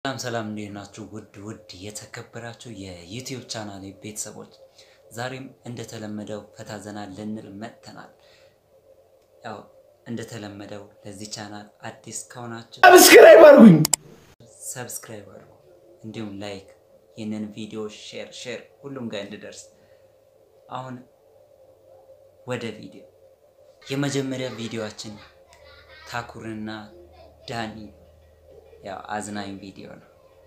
ሰላም ሰላም እንዴት ናችሁ? ውድ ውድ የተከበራችሁ የዩቲዩብ ቻናል ቤተሰቦች ዛሬም እንደተለመደው ፈታ ዘና ልንል መጥተናል። ያው እንደተለመደው ለዚህ ቻናል አዲስ ከሆናችሁ ሰብስክራይብ አድርጉኝ። ሰብስክራይብ አድርጉ፣ እንዲሁም ላይክ፣ ይህንን ቪዲዮ ሼር ሼር ሁሉም ጋር እንድደርስ። አሁን ወደ ቪዲዮ የመጀመሪያ ቪዲዮአችን ታኩርና ዳኒ ያው አዝናኝ ቪዲዮ ነው።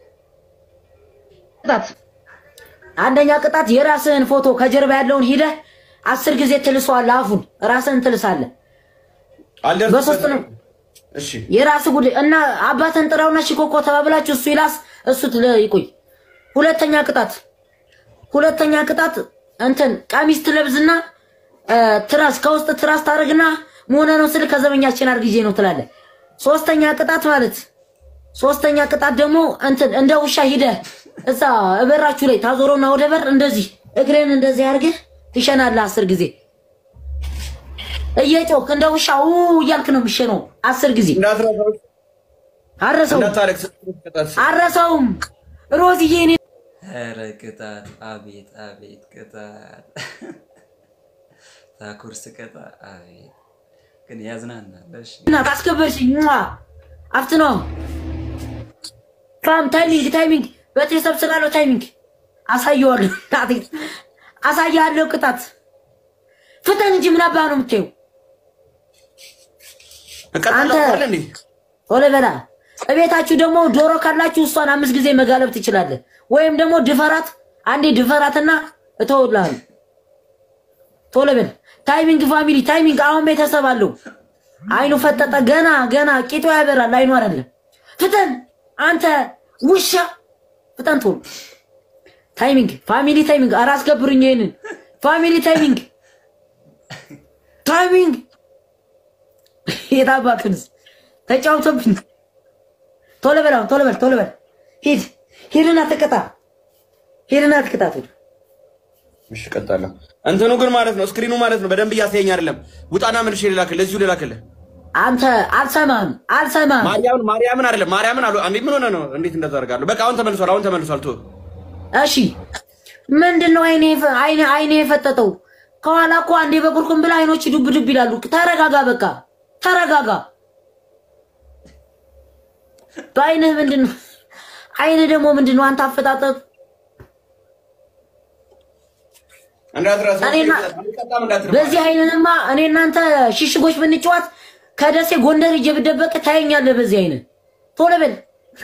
ቅጣት አንደኛ ቅጣት የራስህን ፎቶ ከጀርባ ያለውን ሂደህ አስር ጊዜ ትልሰዋለህ። አፉን ራስህን ትልሳለህ። በሶስት ነው እሺ የራስህ ጉዳይ እና አባትህን ጥራውና ሽኮኮ ተባብላችሁ እሱ ይላስ እሱ ትለ- ይቆይ። ሁለተኛ ቅጣት ሁለተኛ ቅጣት እንትን ቀሚስ ትለብስና እ፣ ትራስ ከውስጥ ትራስ ታደርግና መሆነ ነው ስል ከዘበኛችን አርግዤ ነው ትላለህ። ሶስተኛ ቅጣት ማለት ሶስተኛ ቅጣት ደግሞ እንትን እንደ ውሻ ሂደህ እዛ በራችሁ ላይ ታዞረውና ወደ በር እንደዚህ እግሬን እንደዚህ አድርገህ ትሸናለህ አስር ጊዜ እየጮክ እንደ ውሻ ው እያልክ ነው የሚሸነው አስር ጊዜ። እንዳትረሳው፣ አረሰውም እንዳታለቅስ። ቅጣት አረሰውም ሮዝዬ እኔ ኧረ ቅጣት! አቤት አቤት ቅጣት! ታኩር ስቀጣ አቤት ግን ያዝናናል። እሺ እናት አስከበርሽኝ። ሟ አፍት ነው ፋም ታይሚንግ ታይሚንግ በቴሰብ ስላለው ታይሚንግ አሳየዋለሁ። እናቴ አሳያለሁ። ቅጣት ፍጠን እንጂ ምን አባህ ነው የምታየው? እቀጣለሁ አንተ- አይደል እንዴ? ቶሎ በላ። እቤታችሁ ደግሞ ዶሮ ካላችሁ እሷን አምስት ጊዜ መጋለብ ትችላለህ። ወይም ደግሞ ድፈራት፣ አንዴ ድፈራትና እተውልሃለሁ። ቶሎ በል። ታይሚንግ ፋሚሊ ታይሚንግ። አሁን ቤተሰብ አለው። አይኑ ፈጠጠ። ገና ገና ቂጡ ያበራል። አይኑ አይደለም። ፍጠን አንተ ውሻ፣ ፍጠን ቶሎ። ታይሚንግ ፋሚሊ ታይሚንግ። ኧረ አስገብሩኝ ይሄንን ፋሚሊ ታይሚንግ ታይሚንግ የታባክንስ ተጫውቶብኝ። ቶሎ በል አሁን ቶሎ በል ቶሎ በል ሂድ ሂድና ተቀጣ ሂድና ተቀጣ። ቶሎ እሺ እቀጣለሁ። እንትኑ ግን ማለት ነው ስክሪኑ ማለት ነው በደንብ እያሳየኝ አይደለም። ውጣና መልሼ ልላክልህ፣ እዚሁ ልላክልህ። አንተ አልሰማህም አልሰማህም። ማርያምን ማርያምን አይደለም ማርያምን አሉ። አንዴ ምን ሆነ ነው? እንዴት እንደዛ አደርጋለሁ? በቃ አሁን ተመልሷል፣ አሁን ተመልሷል። ቶ እሺ ምንድን ነው አይኔ የፈ- አይኔ አይኔ የፈጠጠው? ከኋላ እኮ አንዴ በቁርቁም ብላ አይኖች ዱብ ዱብ ይላሉ። ተረጋጋ፣ በቃ ተረጋጋ። በአይንህ ምንድን ነው? አይንህ ደግሞ ምንድን ነው? አንተ አፈጣጠጥ እንዳትረሳው። እኔና- አልቀጣም፣ እንዳትረሳ። በዚህ አይንንማ እኔ እናንተ ሽሽጎች ብንጫወት ከደሴ ጎንደር ሂጅ ብደበቅ ታየኛለህ። በዚህ አይን ቶሎ በል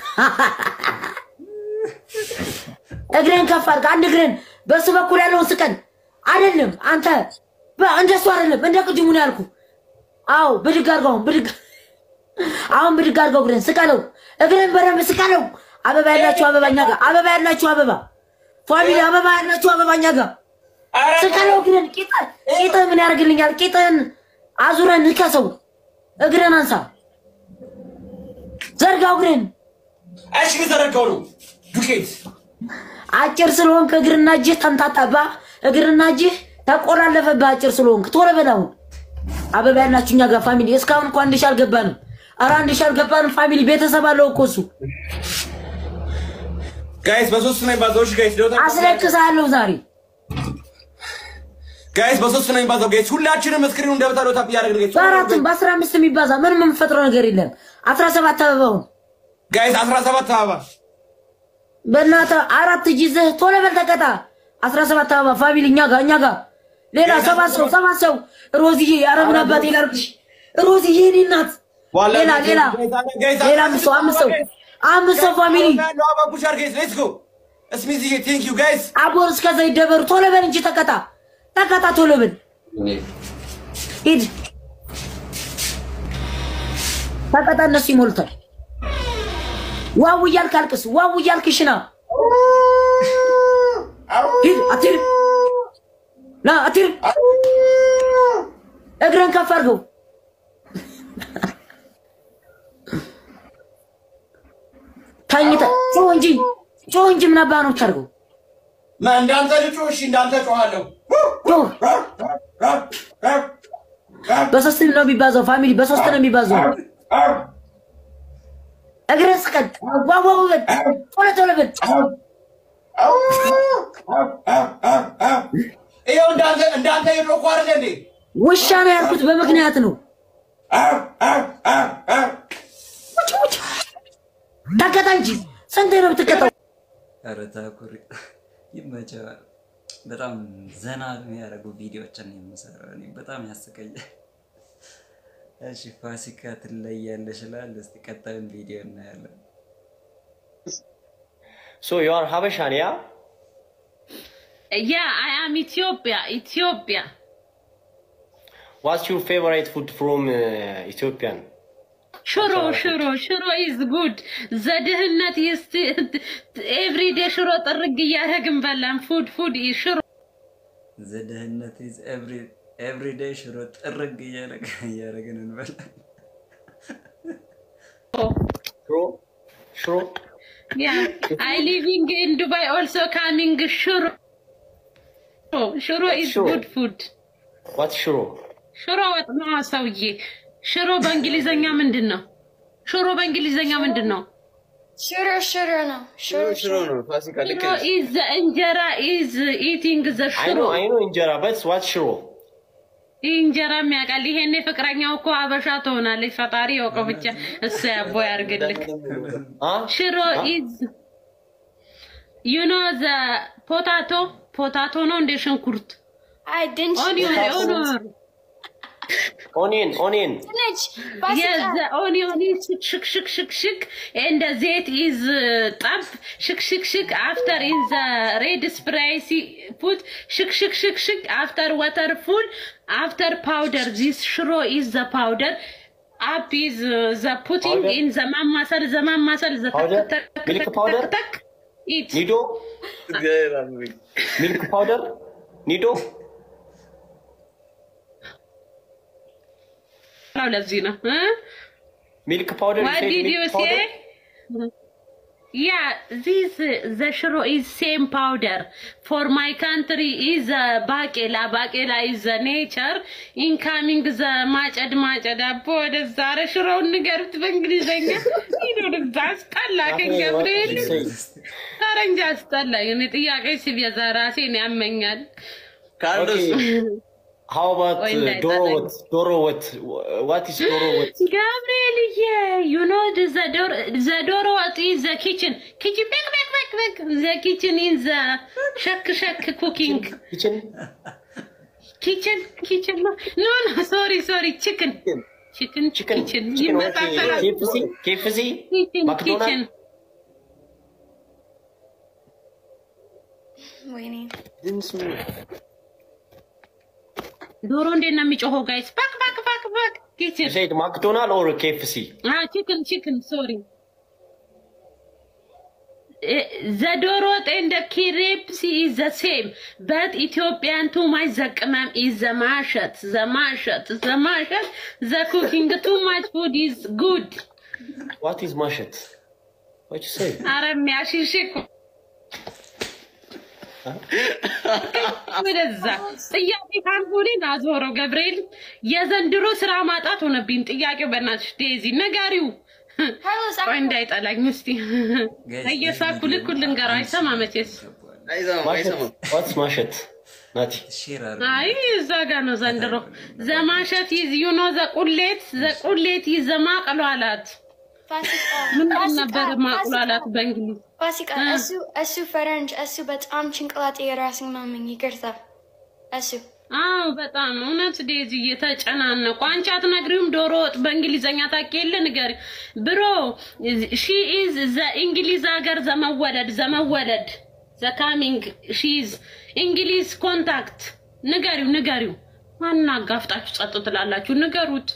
እግርህን ከፍ አድርግ። አንድ እግርህን በሱ በኩል ያለውን ስቀን። አይደለም አንተ በ- እንደሱ አይደለም፣ እንደ ቅድሙ ነው ያልኩህ። አዎ ብድግ አድርገው፣ አሁን ብድግ አሁን ብድግ አድርገው፣ እግርህን ስቀለው፣ እግርህን በደንብ ስቀለው። አበባ ያላችሁ አበባ እኛ ጋር፣ አበባ ያላችሁ አበባ ፋሚሊ፣ አበባ ያላችሁ አበባ እኛ ጋር ስቀለው እግርህን ቂጥህ ቂጥህ ምን ያደርግልኛል? ቂጥህን አዙረን ንከሰው። እግርህን አንሳ፣ ዘርጋው እግርህን። እሺ ዘረጋው ነው ዱቄት አጭር ስለሆንክ እግርና እጅህ ተምታታባ፣ እግርና እጅህ ተቆላለፈብህ። አጭር ስለሆንክ ቶሎ በል አሁን። አበባ ያላችሁ እኛ ጋር ፋሚሊ። እስካሁን እኮ አንድ ሺህ አልገባንም። ኧረ አንድ ሺህ አልገባንም ፋሚሊ። ቤተሰብ አለው እኮ እሱ። ጋይስ፣ በሶስት ነው የሚባዛው። እሺ ጋይስ፣ ደውታ አስለቅሳለሁ ዛሬ ጋይስ፣ በሶስት ነው የሚባዛው። ጋይስ፣ ሁላችንም ስክሪኑ እንደበታ ዶታ እያደረግን ጋይስ፣ በአራትም በአስራ አምስት የሚባዛ ምንም የምንፈጥረው ነገር የለም። አስራ ሰባት አበባውን ጋይስ 17 አበባ በእናትህ አራት እጅ ይዘህ ቶሎ በል ተቀጣ። አስራ ሰባት አበባ ፋሚሊ እኛ ጋር እኛ ጋር ሌላ ሰባት ሰው ሰባት ሰው ሮዝዬ አረምን አባቴ ላርግሽ ሮዝዬ እኔ እናት ሌላ ሌላ ሌላ አምስት ሰው አምስት ሰው አምስት ሰው ፋሚሊ አባቡሻር ጋይስ ሌትስ ጎ እስሚዚ ቴንክ ዩ ጋይስ አቦር እስከዛ ይደበሩ ቶሎ በል እንጂ ተቀጣ ተቀጣ ቶሎ በል ሂድ ተቀጣ እነሱ ይሞሉታል ዋው እያልክ አልቅስ ዋው እያልክ ሽና ሂድ አትሂድ ና አትሂድ እግረን ከፍ አድርገው ተኝተህ ጮህ እንጂ ጮህ እንጂ ምን አባህ ነው የምታደርገው እንዳንተ ልጮ እሺ እንዳንተ ጮሃለሁ ጮህ በሶስት ነው የሚባዛው ፋሚሊ በሶስት ነው የሚባዛው እግርን ስቀን ዋዋው በል ቶሎ ቶሎ በል ይኸው እንዳንተ እንዳንተ የድሮ እኮ አይደለ እንዴ? ውሻ ነው ያልኩት በምክንያት ነው። ውጭ ውጭ ተቀጣ እንጂ ስንት ነው የምትቀጣው? ኧረ ታኩሪ ይመቸዋል። በጣም ዘና የሚያደርጉ ቪዲዮዎችን ነው የምሰራው። እኔ በጣም ያስቀኛል። እሺ ፋሲካ ትለያለሽ እላለሁ። እስኪ ቀጣዩን ቪዲዮ እናያለን። So you are Habashan, yeah? Yeah, I am Ethiopia. Ethiopia. What's your favorite food from uh, Ethiopian? Shuro, shuro, shuro is good. ዘድህነት is every day ሽሮ ጥርግ እያደረግን በላን። ፉድ ፉድ ሽሮ ዘደህነት ኢዝ ኤቭሪ ኤቭሪ ዴይ ሽሮ ጥርግ እያደረግ- እያደረግን እንበላለን። Shro? Shro? Yeah, I living in Dubai also coming ሽሮ ሽሮ is Shuro. good food. What's shro? ሽሮ ወጥ ነው ሰውዬ። ሽሮ በእንግሊዘኛ ምንድን ነው? ሽሮ በእንግሊዘኛ ምንድን ነው? Shooter, shooter, no. Shooter, ሽሮ ነው ፋሲካ ልክ ሽሮ ነሽ። is the እንጀራ is eating the I ሽሮ know, I know injera, but what's shro? ይህ እንጀራ የሚያውቃል። ይሄኔ ፍቅረኛው እኮ አበሻ ትሆናለች። ፈጣሪ ያውቀው ብቻ እሱ ያቦ ያርግልክ። Huh? ሽሮ ኢዝ ዩ ኖ ዘ ፖታቶ ፖታቶ ነው እንደ ሽንኩርት I didn't. ኦኒዮን ኦኒዮን Onion, onion. Spinach. Yes, Basika. the onion is shik shik shik shik, and the zait is uh, tab shik shik shik. After in the red spicy put shik shik shik shik. After water full, after powder. This shro is the powder. Up is uh, the putting Powder? in the mamasal, the mamasal, the Powder? tak tak Milk tak powder? tak tak. Eat. Nido? Milk powder? Nido? ነው ለዚህ ነው እ? Milk powder? What said did milk you powder? say? Yeah, this uh, the shiro is same powder. For my country is uh, bakela. Bakela is the nature. Incoming the ማጨድ ማጨድ አቦ ወደዛ ኧረ ሽሮውን ንገሩት በእንግሊዝኛ ይኖርዛ አስጠላከኝ ገብርኤል ኧረ እንጂ አስጠላኝ። እኔ ጥያቄ ሲበዛ ራሴን ያመኛል። Okay. How about Or uh, in that, Doro like- what? Doro what? What is Doro what? ገብርኤልዬ you know the the door the door what is the kitchen kitchen back back back back the kitchen is the shak shak cooking Kitchen? kitchen kitchen no no no sorry sorry chicken chicken Chicken? kitchen Chicken what? ይመሳሰላል KFC? KFC? kitchen McDonald's? kitchen Waiting. ዶሮ እንዴት ነው የሚጮኸው ጋይስ ባክ ባክ ባክ ባክ You kitchen said McDonald or KFC? Ah, chicken, chicken, sorry. Eh, The dorot and the crepes is the same, but Ethiopian too much the qamam is the mashat, the mashat, the mashat, the cooking too much food is good. What is mashet? What you say? አረም ያሽሽኩ ወደዛ ጥያቄ ካልሆነን አዞረው ገብርኤል የዘንድሮ ስራ ማጣት ሆነብኝ። ጥያቄው በእናትሽ ዴዚ ነጋሪው Carlos, ቆይ I እንዳይጠላኝ እስቲ እየሳኩ ልክ ልንገረው አይሰማ መቼስ Mashet? What's mashet? Nati. ሼር አይ እዛ ጋ ነው ዘንድሮ ዘማሸት ይዝ ዩኖ ዘቁሌት ዘቁሌት ይዝ ዘማቅሏላት Basika. ምንድን ነበር ማቅሏላት በእንግሊዝ Basika. Esu, esu ፈረንጅ እሱ በጣም ጭንቅላቴ የራስን ማመኝ ይቅርታ። እሱ አዎ በጣም እውነት ዴዚ እየተጨናነቁ አንቺ አትነግሪውም ዶሮ ወጥ በእንግሊዘኛ ታውቂ የለ ንገሪ ብሮ ሺ ኢዝ ዘ እንግሊዝ ሀገር ዘመወለድ ዘመወለድ ዘካሚንግ ሺ ኢዝ እንግሊዝ ኮንታክት ንገሪው ንገሪው ማና አጋፍጣችሁ ጸጥ ትላላችሁ ንገሩት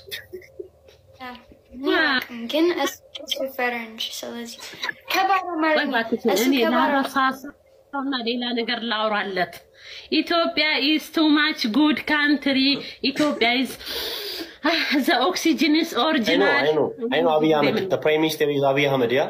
ግን እሱ እሱ ፈረንጅ ስለዚህ ከባድ ወይ አማርኛ እባክሽ እሱ እኔ ከባድ ላረሳሳውና ሌላ ነገር ላውራለት። ኢትዮጵያ ኢዝ ቱ ማች ጉድ ካንትሪ ኢትዮጵያ ኢዝ ዘ ኦክሲጅን ኢዝ I know, ኦሪጂናል I know. I know Abiy Ahmed. The Prime Minister is Abiy Ahmed, yeah?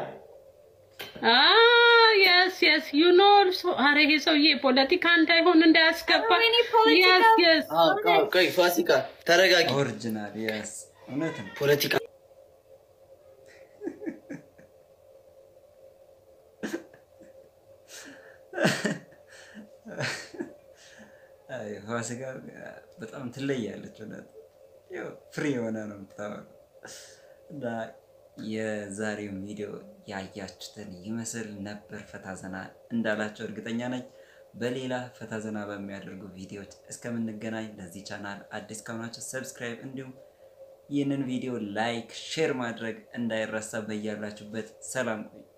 የስ የስ ዩ ኖ ኧረ ይሄ ሰውዬ ፖለቲካ እንዳይሆን እንዳያስገባ እኔ ፖለቲካ- የስ የስ ቆይ ፋሲካ ተረጋጊ። ኦሪጂናል የስ እውነት ነው። ፖለቲካ አይ ፋሲካ በጣም ትለያለች። እውነት ያው ፍሪ የሆነ ነው የምታወራው። እና የዛሬው ቪዲዮ ያያችሁትን ይመስል ነበር። ፈታ ዘና እንዳላቸው እርግጠኛ ነኝ። በሌላ ፈታ ዘና በሚያደርጉ ቪዲዮዎች እስከምንገናኝ ለዚህ ቻናል አዲስ ከሆናችሁ ሰብስክራይብ፣ እንዲሁም ይህንን ቪዲዮ ላይክ፣ ሼር ማድረግ እንዳይረሳ። በያላችሁበት ሰላም ቆዩ።